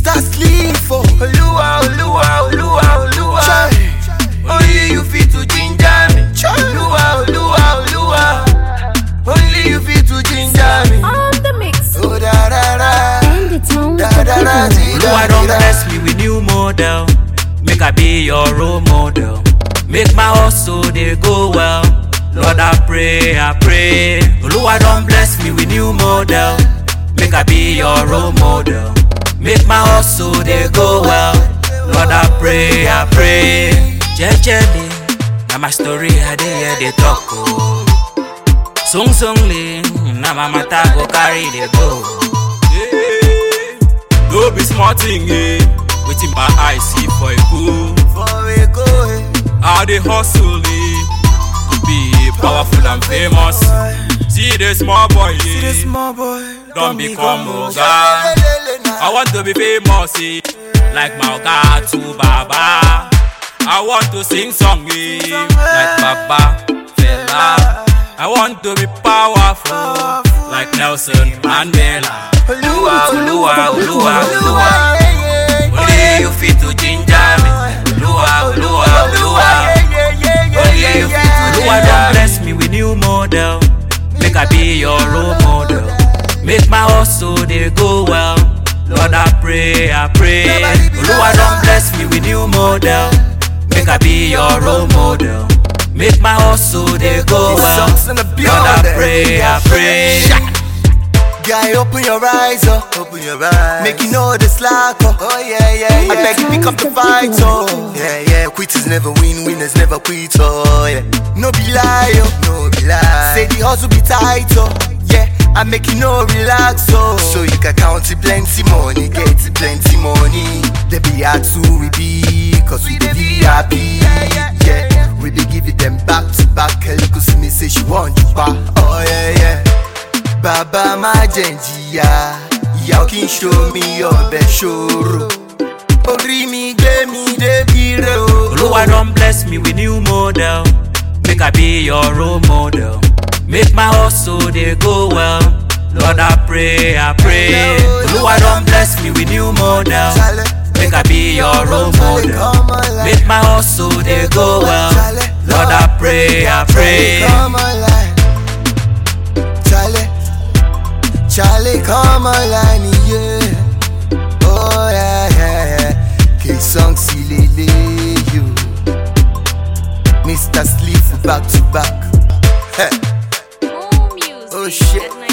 Mr. Slim for Oluwa, Oluwa, Oluwa, Oluwa. Chai. Only you fit to ginger me. Oluwa, Oluwa, Oluwa. Only you fit to ginger me. On the mix. Oh da da da And the town da da da people. da Oluwa don bless me with new model. Make I be your role model. Make my hustle dey go well. Lord I pray, I pray. Oluwa don bless me with new model. Make I be your role model. Make my hustle dey go well. Lord I pray, I pray. Jejely, na my story I dey hear dey talk o. Sung sungly, na my matter go carry dey go. Yeah. No be small thing, eh? Wetin my eye see for a cool. For a go I dey hustle, eh? To be powerful and famous. See the small boy, See the eh? small boy Don't become oga. I want to be famous, eh? Like my oga to Baba. I want to sing song, eh? Like Baba Fela. I want to be powerful, like Nelson Mandela. Oluwa, Oluwa, Oluwa, Oluwa. Only you fit to ginger me. Oluwa, Oluwa, Oluwa. Only you fit to Oluwa don bless me with new model. Make I be your role model. Make my hustle dey go well. Lord I pray, I pray. Oluwa don bless me with new model. Make I be your role model. Make my hustle dey go well. Songs in the Lord I building. pray, I pray. Guy, open your eyes, oh. Open your eyes. Make you know the slack, oh. Oh, yeah, yeah, yeah. I beg you, pick up the fight, oh. Yeah, yeah. Quitters never win, winners never quit, oh, yeah. No be lie, oh. No be lie. Say the hustle be tight, oh. Yeah. I make you know relax, oh. So you can count it plenty money, get it plenty money. They be hard to we be, cause we the VIP. Yeah. We be giving them back to back. Hello, see me say she want you back. Oh, yeah, yeah. Bàbá má jẹ́ ń jìyà, ìyá ò kí ń ṣomi ọbẹ̀ ṣòro. Orí mi gbé mi débi rẹ̀ o. Oluwa don bless me with new model. Make I be your role model. Make my hustle dey go well. Lord I pray, I pray. Oluwa don bless me with new model. Make I be your role model. Make my hustle dey go well. Lord I pray, I pray. Come online. Chale, Chale, come online, yeah. Oh, yeah, yeah, yeah. K-Song, Silele, you. Mr. Sleep, back to back. Hey. More music. Oh, shit. at